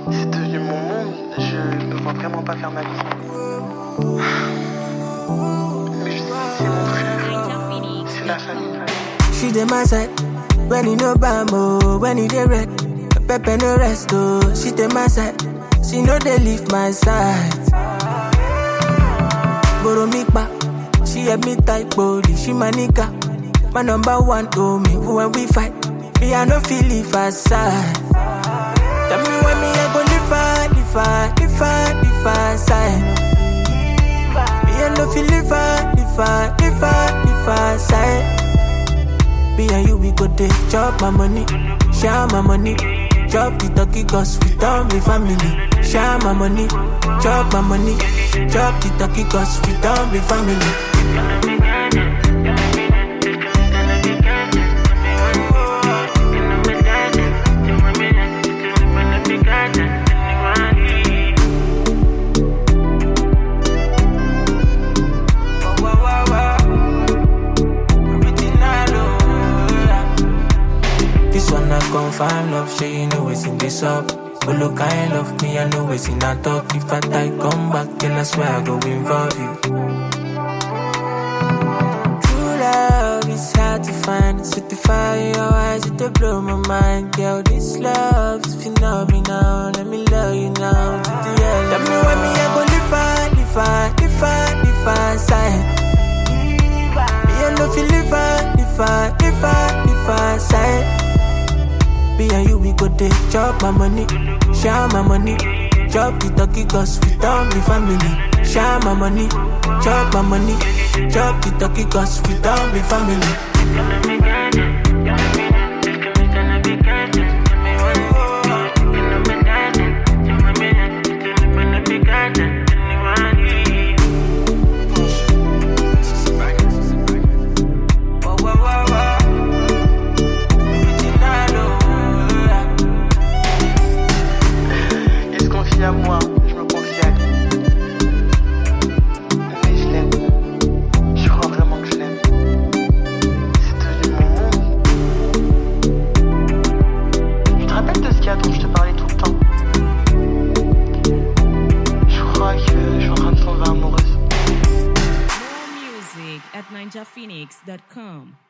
C'est devenu mon monde, je me vois vraiment pas faire ma vie. Mais je sais que c'est mon frère, c'est la famille. She dey my side when he no bam oh, when he dey red. Pepper no rest oh, she dey my side. She no dey leave my side. Borrow me back, she help me type body. She my nigga, my number one oh me. When we fight, me I no feel leave her side. Tell me when me I go live her, live her, live her, live her side. Me I no feel live her, live her, live her, live her side. Me and you, we go dey chop my money, share my money. Chop the turkey cause we don't be family. Share my money, chop my money. Chop the turkey cause we don't be family. This one I confirm love, sure you know it's in this up. But look, kind love me, I know it's in a talk. If I die, come back, then I swear I go involve you. True love is hard to find. Set the fire in your eyes, it dey blow my mind. Girl, this love is phenomenal. Let me love you now. To the end. Tell me when me I go live far, live far, live far, live far side. Me I no feel live far, live far, live far, live far side. Me and you, we go dey chop my money, share my money. Chop the turkey cause we don't be family. Share my money, chop my money. Chop the turkey cause we don't be family. Il se confie à moi, je me confie à lui. Mais je l'aime. Je crois vraiment que je l'aime. C'est devenu mon monde. Tu te rappelles de ce qu'il y a dont je te parlais tout le temps Je crois que je suis en train de tomber amoureuse. More music at ninjaphoenix.com.